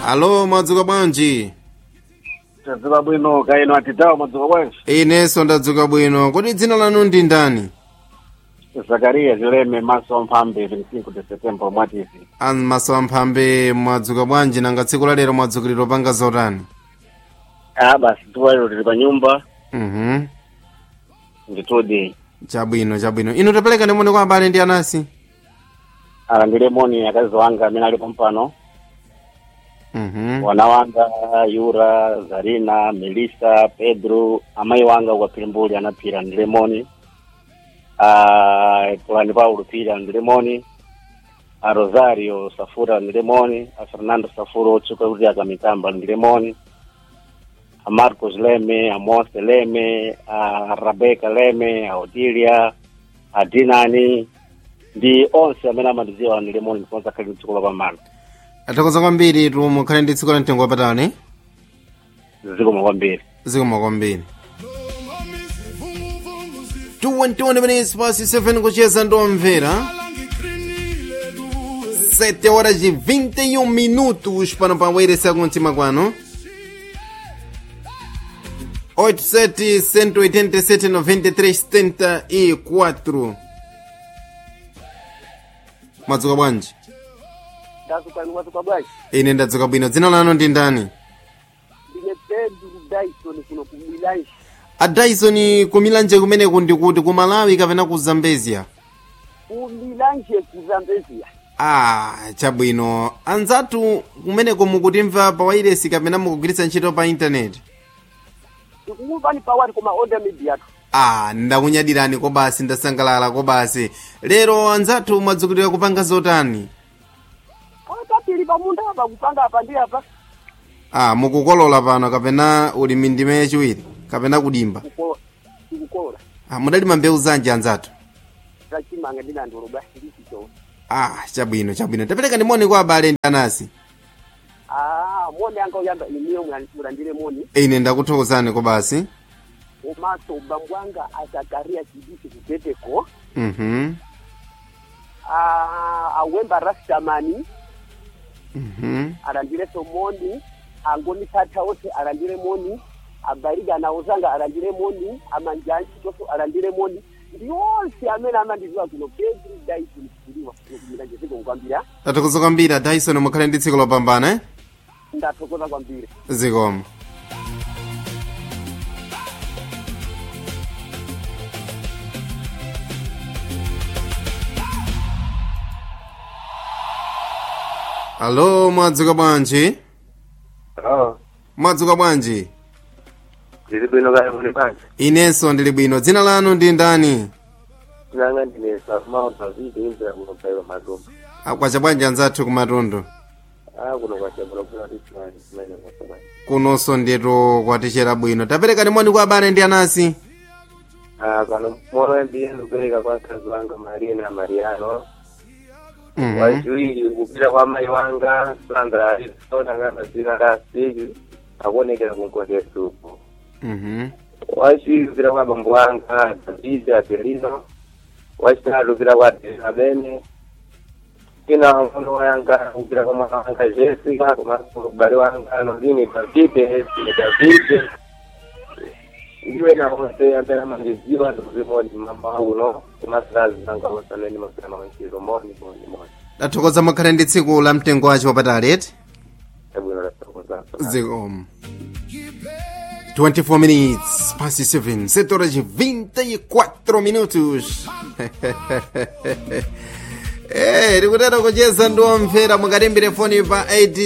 alo mwadzuka bwanji tadzuka bwino kaino atitawo mwadzuka bwanji inenso ndadzuka bwino kodi dzina lanu ndi ndani zakariya chileme maso amphambe 25 de september mwatizi maso amphambe mwadzuka bwanji nanga tsiku la lero mwadzukilira panga zotani a basi tuwalero tili pa nyumba mhm nditudi chabwino chabwino inu tapereka ndimone kwa abale ndi anasi alandire moni akazi wanga amene alipo mpano mhm wana wanga yura zarina melisa pedro amayi wanga ukapilimbuli anaphira alandire moni a polani paulo phiri alandire moni a rosario safura alandire moni a fernando safura otsuka kuti akamitamba alandire moni a marcos leme a mose leme a rebeka leme a odilia a dinani ndi onse amene amandidziwa alandire moni ndiponso akhali mdziko lapamano athokoza kwambiri tu mukhale ndi tsiku la mtengo wapatali zikomo kwambiri zikomo kwambiri 21 minutes past 7 kucheza ndomvera 7 horas de 21 minutos pano pa wairesi kumtima kwano 87 187 93 74 mwadzuka bwanji ndazukani mwatuka bwanji ine ndadzuka bwino dzina lanu ndi ndani ndine pedro dyson kuno kumwilanji a dyson kumilanje kumeneku ndikuti ku malawi kapena ku zambezia kumilanje kuzambezia ah chabwino anzathu kumeneko mukutimva pa wairesi kapena mukugwiritsa ntchito pa intaneti tikumupani pawati koma order mediatu ah ndakunyadirani kobasi ndasangalala kobasi lero anzathu mwadzukilira kupanga zotani patapili pamunda apa kupanga apa ndi apa ah mukukolola pano kapena ulimi ndime yachiwiri kapena kudimba Kuko- tikukolola ah mudalima mbewu zanji anzathu zachimanga ndinandoloba ndisicho ah chabwino chabwino tapereka ndimoni kwa abale ndi anasi ah moni anga uyamba imiyo mulandire moni ine ndakuthokozani kobasi komanso ubambo wanga azakaria chidisi kuteteko mhm ah, awemba rastamani mhm alandireso moni angoni tata ose alandire moni abariga naozanga alandire moni amanjansi toso alandire moni ndi onse amene amandiziwa kuno pedri daison kuliwa kumilanje ziko kukwambira tathokoza kwambiri dyson mukhale ndi tsiku lopambana eh? ndathokoza kwambiri zikomo alo mwadzuka bwanji oh mwadzuka bwanji ndili bwino kale muli bwanji inenso ndili bwino dzina lanu ndi ndani nanga ndine safumauta vidi imvera kuno pailo madumba Ah, kwacha bwanji anzathu kumatundu ah kuno kwachabula kuna tisimani kumene kwasamani kunonso ndeto kwatechera bwino tapereka ndimoni kwa abale ndi anasi ah pano moyo ndiye ndikupereka kwa mkazi wanga marina mariano Mhm. wachiwiri kupita kwa mai wanga sandra arizona ngana zina la sili akuonekera kunkoteso uko Mhm. wachiwiri kupita kwa bambo wanga davidi adelino wachitatu kupita kwa delabene ina mkono wanga kupita kwa mwana wanga jessica komanso ubale wanga nolini davide esine davide ndiwe naonse amene amandiziwa ndikuzimoni mama uno kumasilazi zanga osaneni masana manchiro moni moni moni tathokoza mukhale ndi tsiku la mtengo wacho wapatali eti ebwino lasokozaso zikomo 24 minutes past 7 7 horas e 24 minutos Eh, tikutera kucheza ndiwomvera mukatimbire foni pa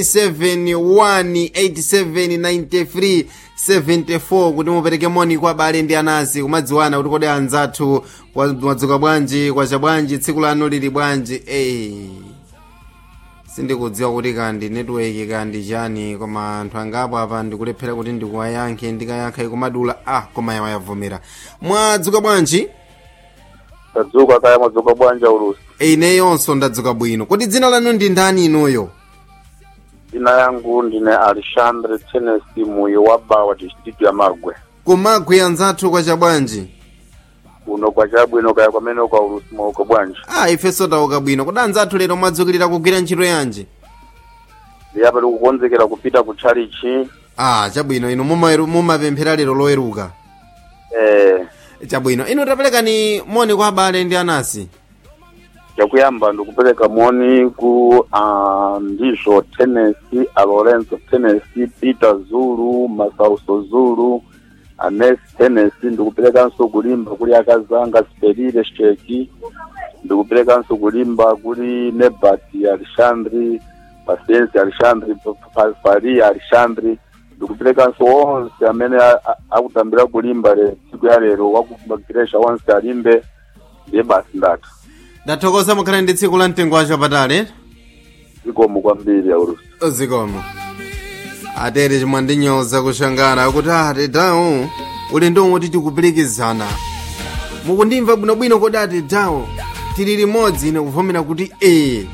871879374 kuti mupereke moni kwa abale ndi anasi kumadziwana kuti kodi anzathu kwa- mwadzuka bwanji kwacha bwanji tsiku lanu lili bwanji eh. sindikudziwa kuti kandi netiweki kandi chani koma anthu angapo apa ndikulephera kuti ndikuwayankhe ndikayankha ikumadula ah koma yawa yavomera mwadzuka bwanji tadzuka kaya mwadzuka bwanja ulusi ineyonso ndadzuka bwino kodi dzina lanu ndi ndani inuyo dzina yangu ndine alexandre tenesi muyi wa bawa district ya magwe kumagwe anzathu kwacha bwanji kuno kwachabwino kaya kwamene kwa ulusi mauko bwanji ah ifenso tauka bwino kodi anzathu lero mwadzukilira kugwira ntchito yanji yapa tikukonzekera kupita ku chalichi ah chabwino inu mumaweru- mumapemphera lero loweruka eh chabwino inu taperekani moni kwa abale ndi anasi chakuyamba ndikupereka moni ku uh, ndizo tennessee a lorenzo tennessee peter zulu masauso zulu anes tennessee ndikuperekanso kulimba kuli akazanga siperire sheki ndikuperekanso kulimba kuli nebati alexandri pasiensi alexandri fari alexandri ndikuperekanso onse amene a- a- akutambira kulimba le tsiku ya lero wakumagiresha onse alimbe ndiye basi ndatha ndathokoza mukhale ndi tsiku la mtengo wapatali zikomo kwambiri aulusi zikomo atere chimwe ndinyoza kushangana akuti ati dawo uli ndi omwe tikupirikizana mukundimva bwinobwino kodi ati dawo tili limodzi ine kuvomera kuti ee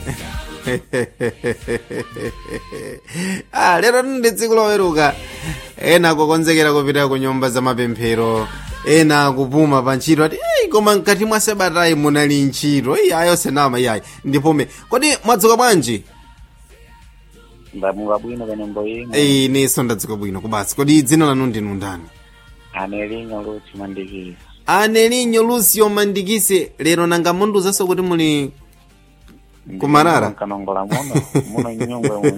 ah, lero ndi tsiku loweruka ena kukonzekera kupita ku nyumba za mapemphero ena kupuma pa ntchito ati "Ei, koma mkati mwa sabatayi munali ntchito iyi ayo senama iyayi ndipome kodi mwadzuka bwanji ndamuka bwino kanyimbo imwe Ei, niso ndadzuka bwino kubasi kodi dzina lanu ndinu ndani anelinyo luthi mandikisi anelinyo lucio mandikise lero nanga munduzanso kuti muli Kumarara? kanongola muno muno nyungwe muno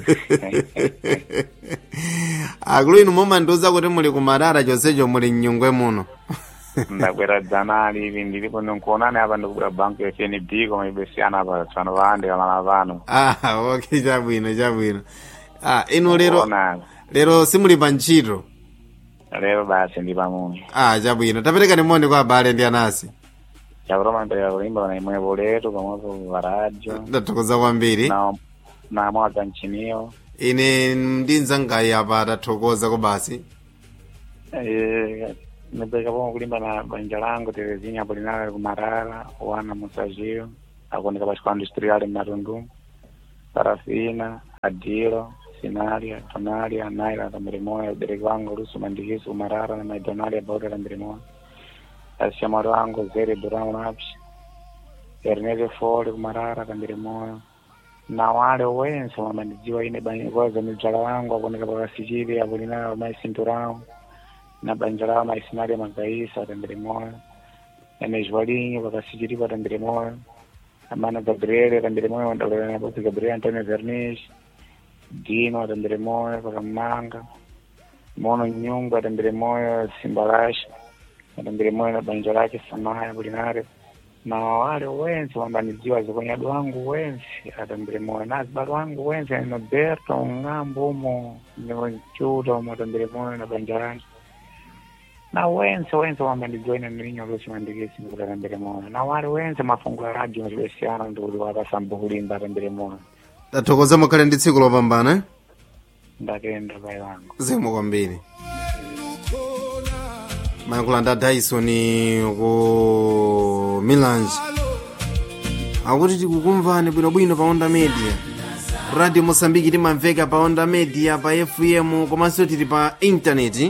akulu inu mumandiuza kuti muli kumarara chonsecho muli mnyungwe muno ndakwera dzanali ivi ndilipo nikuonani apa ndikubwera banku ya fnb koma ibesiyana apa tsano vaandika mala pano ah ok chabwino chabwino ah inu lero Kuonani. lero simuli pa ntchito lero basi ndi pamuno ah chabwino taperekani moni kwa abale ndi anasi chakuroma mpeka kulimba na imwepo letu pamwepo varadyo ndathokoza kwambiri na na mwaga nchiniyo ine ndinzangayi apa atathokoza kubasi Eh, nipeka pomwe kulimba na banja langu terezinha apolinara kumarara wana musajio akuoneka pachikwa industrial mmatundu parafina adilo sinalia tonalia naila tambirimoya ubereki wangu lusu mandikisu kumarara na maidonalia bauta tambirimoya asishamwari wangu zere buramu napsi erneze foli kumarara tambirimoya na wale wense wamandijiwa ine banikoza midzala wangu akuoneka pakasichili apolinara maisinturao na banja lao maisinali magaisa atambire moyo emejwalinyi vakasichiripo atambire moyo amana gabriele atambire moyo wandalolanabosi gabriele antonio vernish dino atambire moyo pakamanga mono nyungu atambire moyo simbalasha atambire moyo na banja lake samaya bulinare na wale wense wambaniziwa zikonyadu wangu wense atambire moyo na zibalo wangu wense noberto ng'ambo umo niwonchuta umo atambire moyo na banja lake na wense wense wambandijoina nilinyo lusimandikisi ndikutatambire moyo na wale wense mafungu ya radio ndibesiyana ndikuti wakasamba kulimba atambire moyo ndathokoza mukhale ndi tsiku lopambana eh? ndatenda pai wangu zikomo kwambiri mayankhulanda dyson ku milange akuti tikukumvani bwinobwino pa onda media radio mosambiki timamveka pa onda media pa fm komanso tili pa intaneti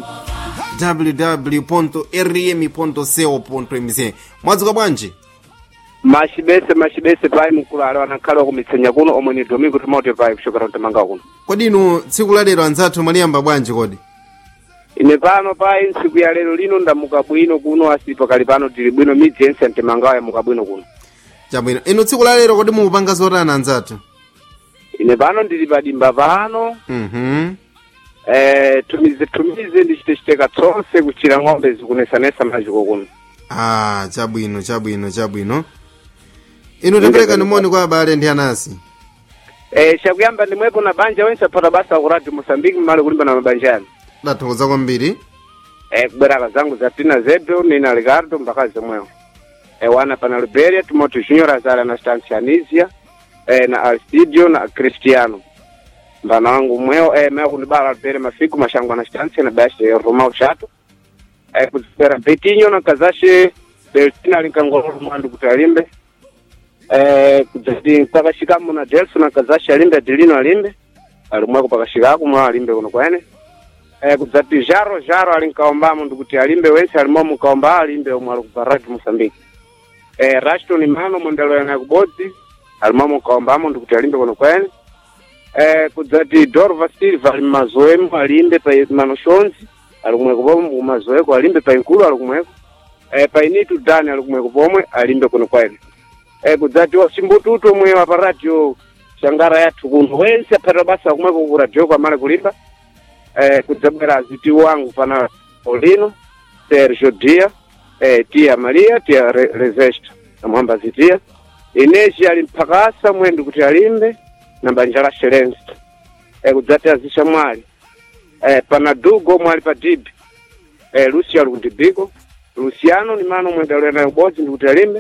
www.rm.co.mz mwadzuka bwanji machibese machibese pai mkulala wanakhala kumitsenya kuno omwe ni domingo timote pai kuchokera mtamanga kuno kodi inu tsiku la lero anzathu mwaliyamba bwanji kodi ine pano pai ntsiku ya lero lino ndamuka bwino kuno asipo kali pano tili bwino midzi yense mtemangawo yamuka bwino kuno chabwino inu tsiku la lero kodi mukupanga zotani anzathu ine pano ndili padimba pano mhm eh, tumize tumize ndichitechiteka tsonse kuchira ng'ombe zikunesanesa maziko kuno ah chabwino chabwino chabwino inu taperekani moni kwa abale ndi anasi eh, chakuyamba ndimwepo na banja wense aphata basa ku radio mosambiki mmale kulimba na mabanja yanu ndathokoza kwambiri eh, kubweraka zangu za tina zedo nina ricardo mpaka zomwewo eh, wana pana liberia timoteo junior azali anastansi anisia eh, na alcidio na cristiano mbana wangu mweo eh, meo kunibala liberia mafiku mashangu anastansi na bashi eh, romao chato eh, kuzipera betinho na kazashe beltina linkangololo mwandu kuti alimbe eh, kudzati pakashikamo na delso na kazashe alimbe adilino alimbe alimweko pakashikako mwa alimbe kuno kwene eh, kudzati jaro jaro ali nkaombamo ndikuti alimbe wense alimo mukaomba alimbe omwe ali kubaraki mosambiki eh, rashton mano mwendelo yana kubodzi alimo mukaombamo ndikuti alimbe kuno kwene eh, kudzati dorva silva ali mmazoemo alimbe pa manoshonzi ali kumweko pomwe kumazoeko alimbe pa inkulu ali kumweko eh, pa initu dani ali kumweko pomwe alimbe kuno kwaene eh, kudzati wasimbututu omwe wa pa radio shangara yathu kuno wense aphata basa kumweko ku radio kwamale kulimba eh, kudzabwera aziti wangu pana Paulino Sergio Dia eh, tia Maria tia Re Rezesta namwamba zitia Inesi ali mpakasa mwendi kuti alimbe na banja la Shelenzi eh, kudzati azisha mwali eh, pana Dugo mwali pa Dibi eh, Lucia ali kudibiko Luciano ni mano mwenda ulena ubodzi ndikuti alimbe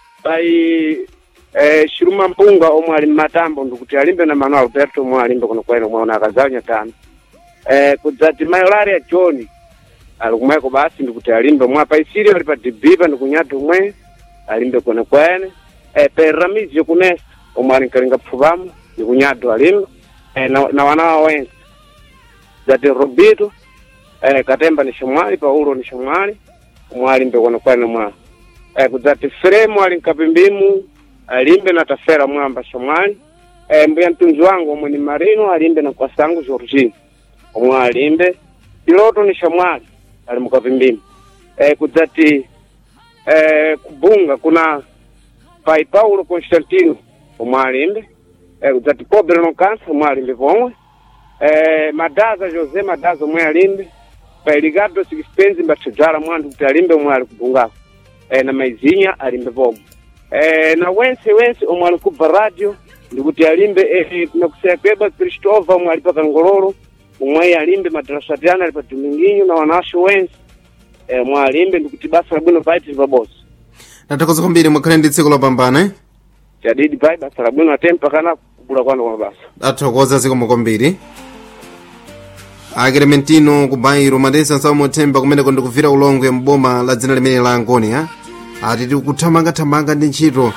pai eh, Shiruma Mpunga omwe ali mmatambo ndikuti alimbe na Manuel Alberto omwe alimbe kuno kwene omwe ona akazanya tano eh, kudzati Mayolaria John ali kumweko basi ndikuti alimbe mwa paisiri ali pa dibipa ndikunyati umwe alimbe kwene kwene eh, pe Ramizi kunesa omwe ali nkalinga pfupamo ndikunyado alimbe eh, na, na wanawa wense dzati Robito eh, Katemba ni shamwali Paulo ni shamwali omwe alimbe kwene kwene mwa eh, kudzati Fremu ali nkapimbimu alimbe na tafera mwamba shamwali eh, mbuya mtunzi wangu omwe ni Marino alimbe na kwasangu Georgine omwe alimbe piloto ni shamwali ali mukapimbimu eh, kudzati eh, kubunga kuna pai Paulo Constantino omwe alimbe eh, kudzati Pobre no Cansa omwe alimbe pomwe eh, Madaza Jose Madaza omwe alimbe pai Ricardo Sixpenzi mbathidzala mwandu kuti alimbe omwe ali kubungako eh, na Maizinha alimbe pomwe eh, na wense wense omwe ali kubva radio ndikuti alimbe eh, eh, nakuseya kweba Kristova omwe ali pa Kangololo umwe alimbe madrasatiana ali pa Dominguinho na wanasho wense eh, omwe alimbe ndikuti basa labwino paiti pabosi tathokoza kwambiri mukhale ndi tsiku lopambana eh? chadidi pai basa labwino atempa kana kugula kwanu kwa basa athokoza zikomo kwambiri akelementino ku bairo madesa nsamuthemba kumeneko ndikuvira ulongwe mboma la dzina limene la angoni ha ati tikuthamangathamanga ndi ntchito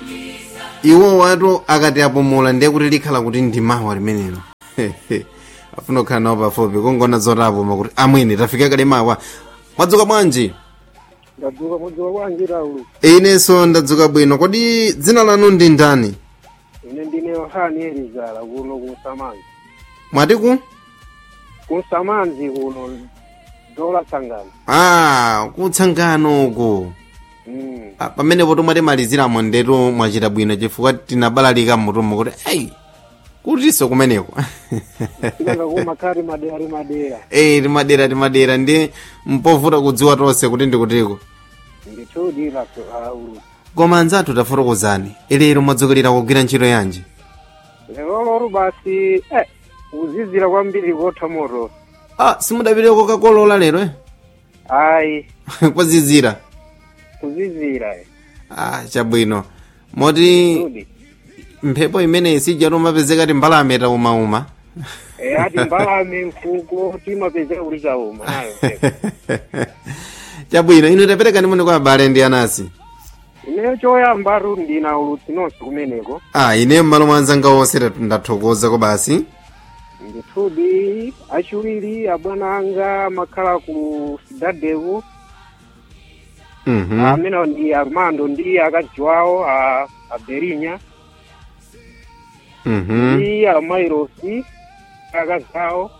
iwo watu akati apumula ndiye kuti likhala kuti ndimawa limenelo afuna kukhala nawo pafupi kungona zotapuma kuti amwene tafika kale mawa mwadzuka bwanji ndadzuka mudzuka bwanji Raulu inenso ndadzuka bwino kodi dzina lanu ndi ndani ine ndine yohani elizala kuno kunsamanzi mwatiku kunsamanzi kuno dola sangano ah kutsangano uku mm. Ah, pamenepo tomwatimaliziramo ndetu mwachita bwino chifukwa tinabalalika mmutumo kuti ei kutiso kumeneko tinanga kumakhali madera ali madera ei timadera timadera ndi mpovuta kudziwa tonse kuti ndikutiko ndithudi Raulu koma anzathu tafotokozani ilero mwadzokerera kugwira ntchito yanji lero basi eh, kuzizira kwambiri kotha moto ah simudapiteko kakolola lero eh? ayi kwazizira kuzizira eh. ah chabwino moti Ndithudi. mphepo imeneyi sija tomapezeka ti mbalame taumauma Eh, ati mbalame mfuko timapezeka kuli chauma nayo mpepo. chabwino inu tapereka ndimone kwa abale ndi anasi ineyo choyamba tu ndina ulutsi nonse kumeneko ah ine m'malo mwa anzanga onse ta- ndathokoza ko basi ndithudi achiwiri abwana anga amakhala ku sidadevu mhm amenewo ndi armando ndi akazi wawo a aberinya mhm ndi amairosi akazi awo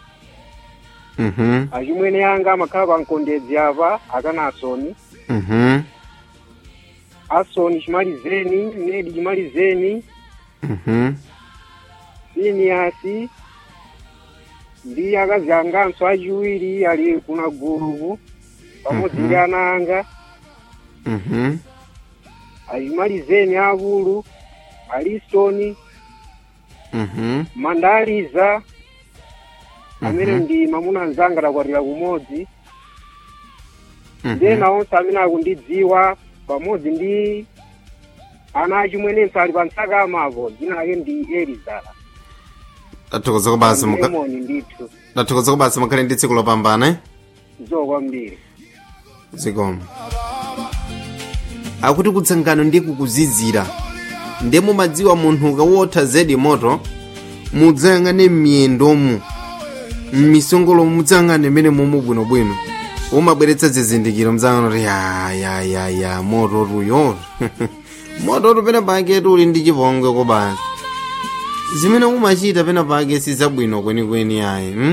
mhm achimwene anga amakhala kwa mkondedzi apa akanasoni mhm asoni chimalizeni nedi chimalizeni mhm siniasi ndi akazi anganso achiwiri ali kuna guluku pamodzi ndi ana anga mhm achimalizeni akulu alistoni mhm mandaliza amene Mhm. ndi mamuna anzanga takwatira kumodzi ndiye mhm nawonse amene akundidziwa pamodzi ndi ana achimwenenso ali pa ntsaka amapo dzina lake ndi elizala ndathokoza ko basi mukha- lemoni ndithu ndathokoza ko basi mukhale ndi tsiku lopambana eh? zo kwambiri zikomo akuti kutsangano ndi kukuzizira ndiye mumadziwa munthu ukawotha zedi moto mudzayang'ane m'miyendomu m'misongolomo mudzayang'ane mmene momwe bwinobwino umabweretsa zizindikiro mdzayang'ana kuti ya ya ya ya moto tuyo moto tupene pake tuli ndi chipongwe ko basi zimene umachita pena pake sizabwino kwenikweni ayi hmm?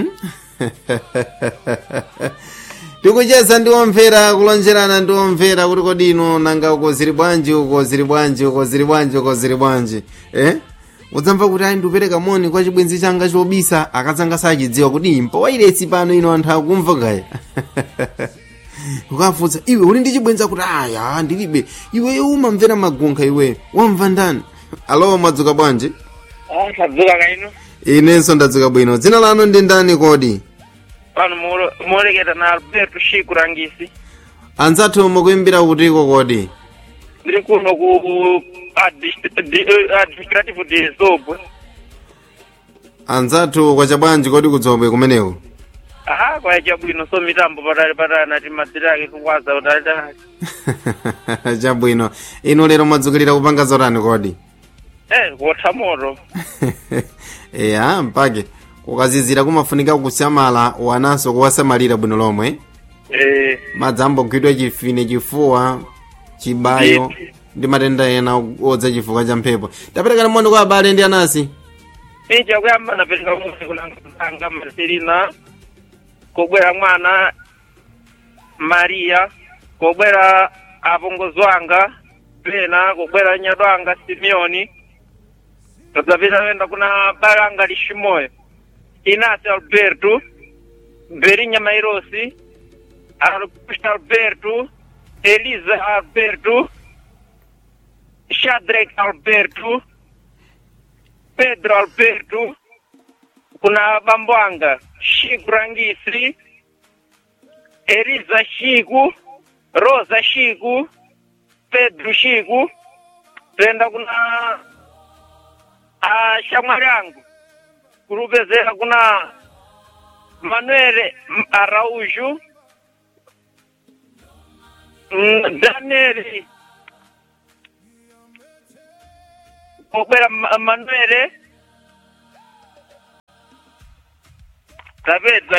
tikucheza ndi omvera kulonjerana ndi omvera kuti kodi ino nanga uko zili bwanji uko zili bwanji uko zili bwanji uko zili bwanji eh? udzamva kuti ayi ndikupereka moni kwa chibwenzi changa chobisa akadzanga sachidziwa kuti impo wairesi pano ino anthu akumva kaya ukafunsa iwe uli ndi chibwenzi kuti aya ndilibe iwe umamvera magunkha iwe wamva ndani alo mwadzuka bwanji tadzuka kaino inenso ndadzuka bwino dzina lanu ndi ndani kodi pano muoleketa na alberto shiku rangisi anzathu mukuimbira kutiko kodi ndiri kuno ku adist- di- eh, administrative de zobwe anzathu kwacha bwanji kodi kudzobwe kumeneko aha kwacha bwino so mitambo patali patali nati madzira ake kukwaza utalitali chabwino inu lero mwadzukilira kupanga zotani kodi eh kuotha moto eya mpake kukazizira kumafunika kusamala wananso kuwasamalira bwino lomwe eh madzi ambogwidwa chifine chifuwa chibayo ndi matenda ena odza chifukwa cha mphepo taperekani moni kwa abale ndi anasi ija kuyamba napereka moni kulanga marcelina kobwera mwana maria kobwera apongozi wanga pena kobwera nyado anga simeoni tadzapita wenda kuna balanga lishimoyo inasi alberto berinya mairosi augusto alberto elisa alberto shadrack alberto pedro alberto kuna bambo anga shiku rangisi eliza shiku rosa shiku pedro shiku tenda kuna ah, shamwali angu kurupezera kuna manuel araujo mm, daniel kobwera Ma- manuel tapedza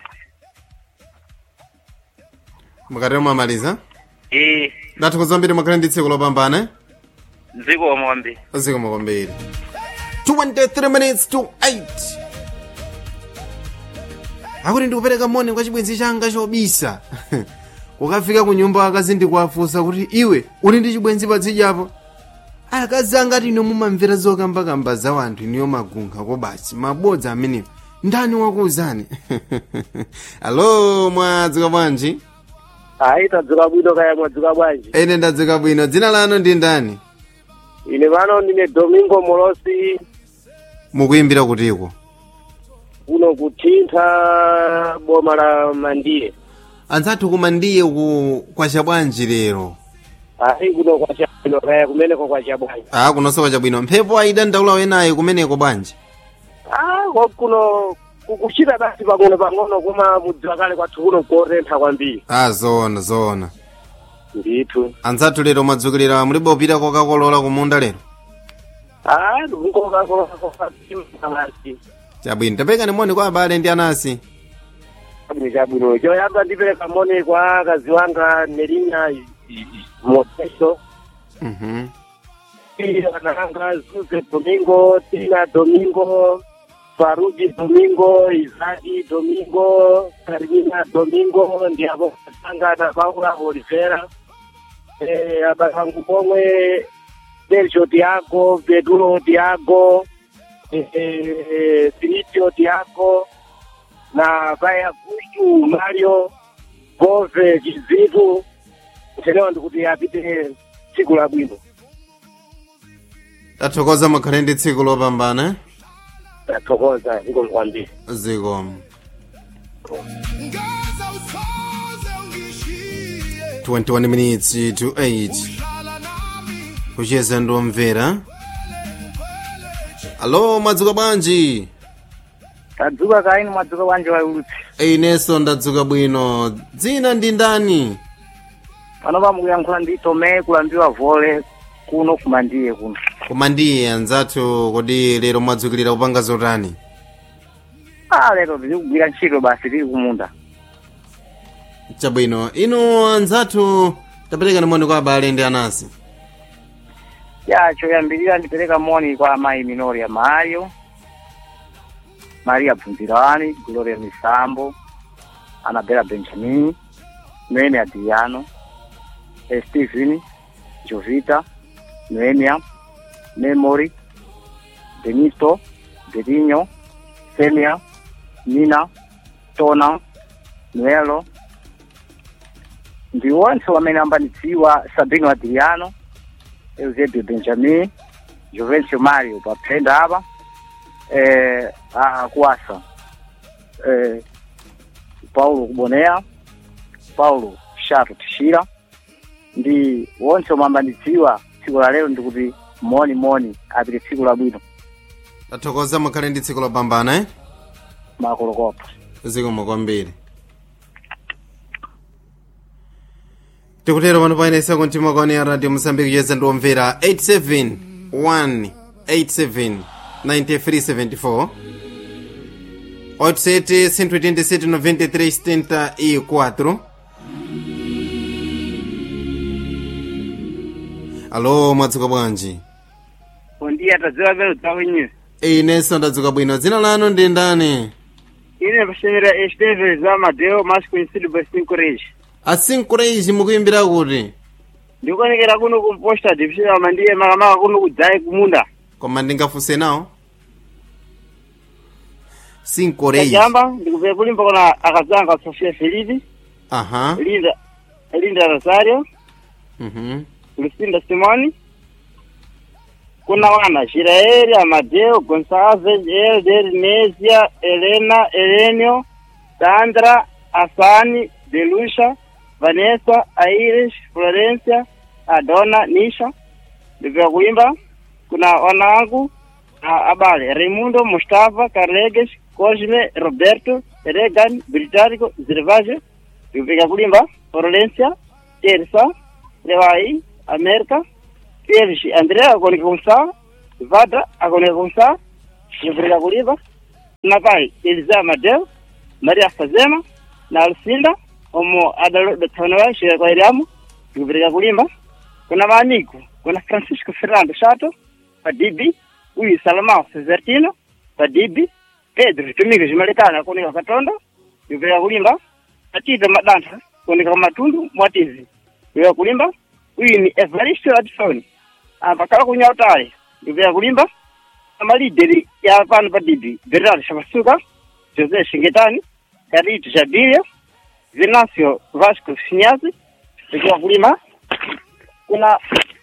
mukatero mwamaliza e ndathokoza mbiri mukhale ndi tsiku lopambana eh? dziko mombe zikomo kwambiri 23 minutes to 8 akuti ndikupereka moni kwa chibwenzi changa chobisa kukafika ku nyumba akazi ndikuwafunsa kuti iwe uli ndi chibwenzi padzijapo akazi angati ino mumamvera zokambakamba za wanthu iniyo magunkha kobasi mabodza amenewo ndani wakuuzani alo mwadzuka bwanji ayi tadzuka bwino kaya mwadzuka bwanji ine ndadzuka bwino dzina lanu ndi ndani ine pano ndine domingo molosi mukuyimbira kutiko kuno kuthintha boma la mandiye anzathu koma ndiye ku kwacha bwanji lero ayi kuno kwachabwino kaya kumeneko kwachabwanji a kunonso kwacha bwino mphepo ayida ndaula wenayo kumeneko bwanji ah ko kuno kukuchita basi pang'ono pang'ono koma mudziwa kale kwathu kuno kotentha kwambiri a zoona zoona ndithu anzathu lero mwadzukilira mulibe upita kokakolola kumunda lero ah ndikukokakokakasi chabwino tapekani moni kwa abale ndi anasi chabwino chabwino choyamba ndipereka moni kwa akazi wanga nelinya moteso Mhm. ananga zuze domingo tina domingo faruji domingo izadi domingo karimina domingo ndiapo katanga na paula olivera eh, abakangu pomwe sergio tiago pedro tiago eh, eh, filicio tiago na vaya gustu mario gove chizitu chelewa ndikuti apite tsiku labwino tathokoza mukhale ndi tsiku lopambana eh? tathokoza zikomo kwambiri zikomo 21 minutes to 8 kucheza ndomvera alo mwadzuka bwanji tadzuka kaini mwadzuka bwanji waulutsi inenso ndadzuka bwino dzina ndi ndani panopa mukuyankhula ndi tome kulambiwa vole kuno kumandiye kuno koma ndiye anzathu kodi lero mwadzukilira kupanga zotani ah lero tili kugwira ntchito basi tili kumunda chabwino inu anzathu taperekani moni kwa abale ndi anasi ya choyambirira ndipereka moni kwa amayi minoria mario maria bvunzirani gloria misambo anabela benjamin noemi adriano eh, stephen jovita noemia memory benito bedinho semia nina tona noelo ndi onse amene ambanidziwa sabino adriano eusebio benjamin juvencio mario paphenda apa eh, akuasa eh, paulo kubonea paulo shato tishira ndi onse omwe ambanidziwa tsiku la lero ndikuti moni moni apite tsiku labwino tathokoza mukhale ndi tsiku lopambana eh? makolokopa zikomo kwambiri tikutero pano payenesa kumtima kwaone ya radio mosambiki cheza ndiwomvera 871 87 9374 87 187 93 74 alo mwadzuka bwanji pondiya tadziwa pelo dzakwenyewe inenso ndadzuka bwino dzina lanu ndi ndani ine pashenera esteve za madeo mas conhecido por cinco reis asinkureizi mukuimbira kuti ndikuonekera kuno kumposta division mandiye makamaka kuno kudzai kumunda koma ndingafunse nawo sinkureizi kachamba ndikupera kulimba kuna akazanga sofia felipe aha linda linda rosario mhm lucinda simoni kuna wana Israeli, Amadeo, Gonçalves, Elder, Nésia, Helena, Elenio, Sandra, Asani, Delusha, Vanessa, Irish, Florencia, Adona, Nisha. Ndivyo kuimba kuna wanangu na abale Raimundo, Mustafa, Carleges, Cosme, Roberto, Regan, Británico, Zervaje. Ndivyo kulimba Florencia, Teresa, Lewai, America, Pierre Andrea akoneka kumsaa Vada akoneka kumsaa Yovreka kuliva na pai Eliza Madeo Maria Fazema na Alcinda omo adalodo tawanawa shira kwa iriamu Yovreka kulimba kuna maaniku kuna Francisco Fernando Chato Padibi uyu Salomão Cesartino Padibi Pedro Tumiko Jimalekana akoneka Katonda Yovreka kulimba Atita Madanta akoneka Matundu Mwatizi Yovreka kulimba uyu ni Evaristo Adson apakala kunyautale ndivya kulimba amalideri ya pano padibi bernard shamasuka jose shingetani karito jabiria venancio vasco sinyazi ikiwa kulima kuna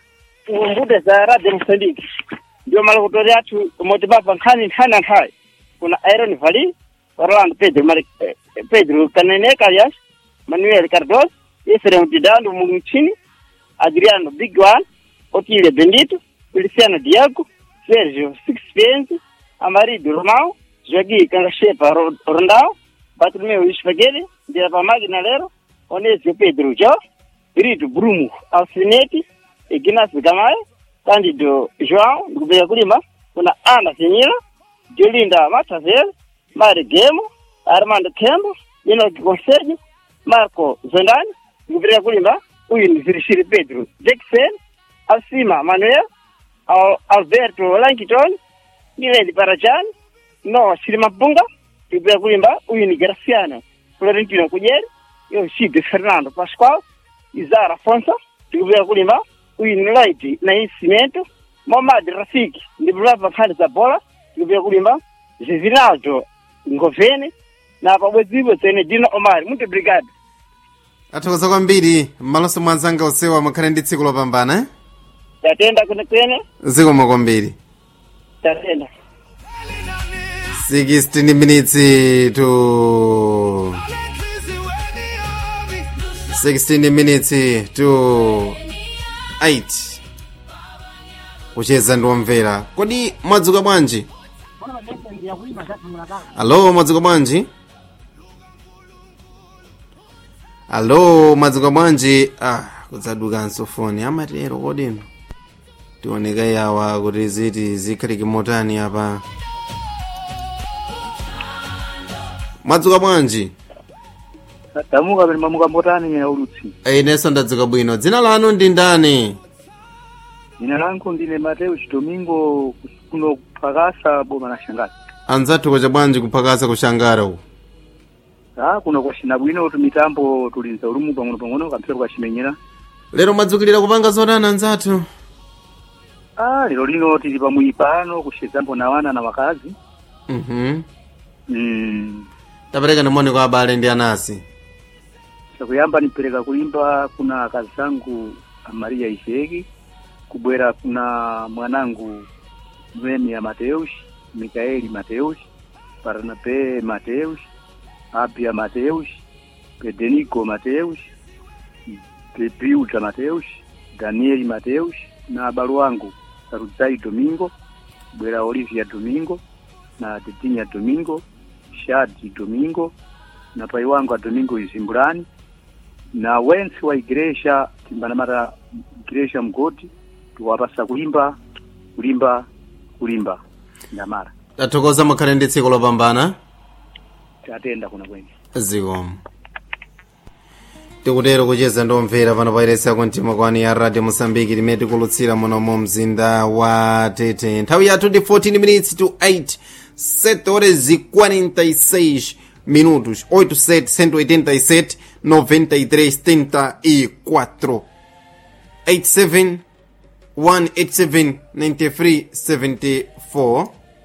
mbude za radio msandiki ndio malokutori atu motibaba nkhani nkhani anthai kuna iron vali orlando pedro Mari, eh, pedro kanene kalias manuel cardos efrem didando mungchini adriano big one Otile Bendito, Feliciano Diago, Sérgio Sixpence, Amarido Romão, Joaquim Cangachepa Rondao, Bartolomeu Isfagele, Dirapa Magna Lero, Onésio Pedro Jó, Rito Brumo Alcinete, Ignacio Gamae, Cândido João, Gouveia Kulima, kuna Ana Senhora, Jolinda Matavel, Mari Gemo, Armando Tembo, Enoque Conselho, Marco Zondani, Gouveia Kulima, Uyin Virishiri Pedro Jackson, Alcima Manuel, Al Alberto Lankiton, Milene Parajan, Noah Silimapunga, Tibia Kulimba, huyu ni Graciano Florentino Kujeri, yo Shide Fernando Pascual, Izara Fonsa, Tibia Kulimba, huyu ni Light na Cimento, Momad Rafiki, ni Brava Khali za Bola, Tibia Kulimba, Zevinaldo Ngovene, na pabwezipo tsene Dina Omar, Munte Brigade. athokoza kwambiri m'malonso mwanzanga usewa mukhale ndi tsiku lopambana eh? Tatenda kune kwene, zikomo kwambiri tatenda. 16 minutes to 16 minutes to 8 kucheza ndiwomvera kodi mwadzuka bwanji alo mwadzuka bwanji alo mwadzuka bwanji ah kudzadukanso foni amatero kodino tioneka yawa kuti ziti zikhalike motani apa mwadzuka bwanji damuka pene mamuka mbotani ya ulutsi inenso ndadzuka bwino dzina lanu ndi ndani Jina langu ndine Mateus Domingo kuno kupakasa boma la Shangazi. anzathu kwacha bwanji kuphakasa kushangara uku Ah, kuno kwashina bwino tumitambo tulinza ulumu pang'ono pang'ono kampira kwachimenyera. lero mwadzukilira kupanga zotani anzathu Ah, lero lino tili pamwipano kushezambo na wana na wakazi. mhm Mm. tapereka nimoni kwa abale ndi anasi Chakuyamba nipereka kulimba kuna akazi zangu Maria Iseki, kubwera kuna mwanangu Mwemi ya Mateus, Mikaeli Mateus, Barnabe Mateus, Abia Mateus, Pedenico Mateus, Bebiuta Mateus, Danieli Mateus na abalo wangu Saruzai Domingo, Bwera Olivia Domingo na Tetinya Domingo, Shadi Domingo na pai wangu a Domingo Izimbulani na wensi wa igreja timbanamata igreja mgoti tuwapasa kulimba kulimba kulimba ndamara tathokoza mukhale ndi tsiku lopambana tatenda kuna kwenye zikomo tikutero kucheza ndomvera pano pairesi yakumtima kwani ya radio mosambiki limene tikulutsira muno mu mzinda wa tete nthawi yathu ndi 14 minutes to 8 7 horas e 46 minutos 87 187 93 74 87 187 93 74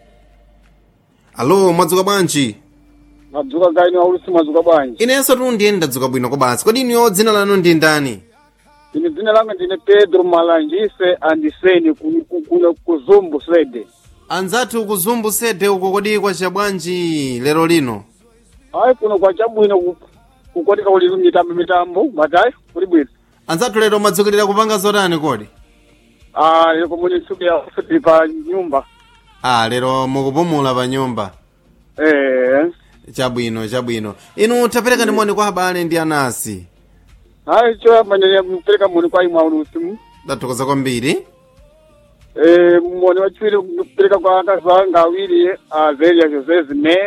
alo mwadzuka bwanji madzuka kaini waulusi madzuka bwanji inenso tundiye ndadzuka bwino kobansi kodi niyo dzina lanu ndi ndani ine dzina langa ndine pedro malanjise andiseni ku- ku- kuno kuzumbu sede anzathu kuzumbu sede uko kodi kwacha bwanji lero lino ayi kuno kwachabwino ku- kukotika kuli mitambo mitambo matayi kuli bwino anzathu lero mwadzukilira kupanga zotani kodi ah lero muli ntsiku ya tili pa nyumba ah lero mukupumula pa nyumba eh chabwino chabwino inu tapereka nimoni kwa abale ndi anasi ayi choyamba ndine mpereka moni kwa imwe aulusi ndathokoza kwambiri eh moni wachiwiri kupereka kwa akazi anga awiri a zelia jose zimene